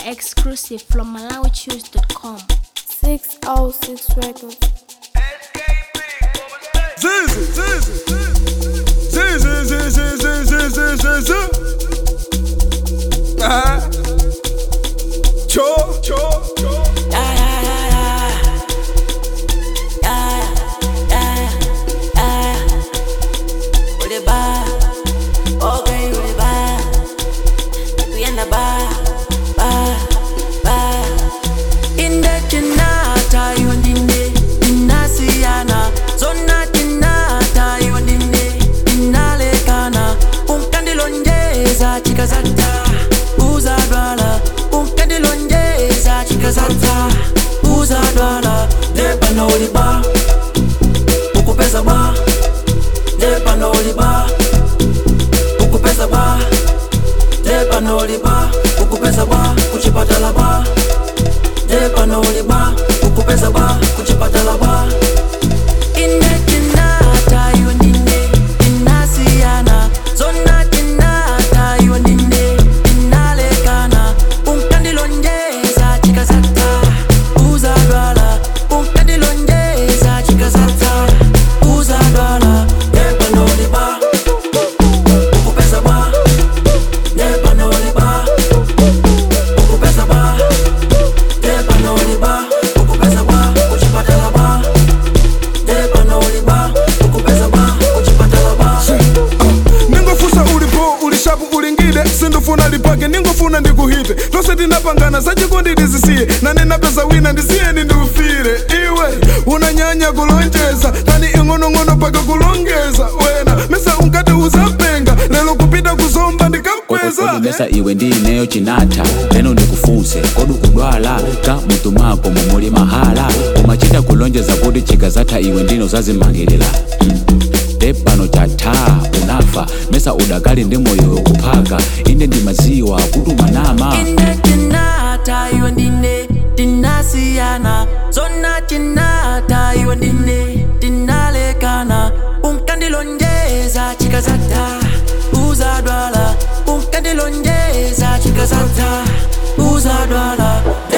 exclusive from MalawiChoose.com. 606 Records. Zizi, zizi, zizi, zizi, zizi, zizi, zizi, zizi. Ah. Cho, cho, cho. chikazata uzadwala unkandilonjeza chikazata uzadwala lepanoliba ukupeza ba lepanoliba ukupeza ba lepanoliba ukupeza ba kuchipatala ba lepanoliba ukupeza ba kuchipatala ba inetinata yonine inasiyana zona tinata yonine inalekana unkandilonjeza chikazata uzadwala unkandilonjeza chikazata uzadwala lepanoliba ukupeza ba lepanoliba ukupeza ba lepanoliba ukupeza ba kuchipatala ba lepanoliba ukupeza ba kuchipatala ba ningofusa ulipo ulishapu ulingide sindufuna lipake ningofuna ndikuhite tose tinapangana sachikondi ndizisiye nane napeza wina ndisiyeni ndiufire iwe unanyanya kulonjeza tani ing'onong'ono paka kulongeza wena mesa unkati uzapenga lelo kupita kuzomba ndikakweza kodumesa iwe ndineyo chinatha leno ndikufunse kodi ukudwala ka mutumako mumuli mahala umachita kulonjeza kuti chikazatha iwe ndino zazimangirira mm. tepano chatha unafa mesa udakali ndi moyo kuphaka inde ndimaziwa kuti umanama ine tinata iwe ndine tinasiyana zona tinata iwe ndine tinalekana unkandilonjeza chikazata uzadwala unkandilonjeza chikazata uzadwala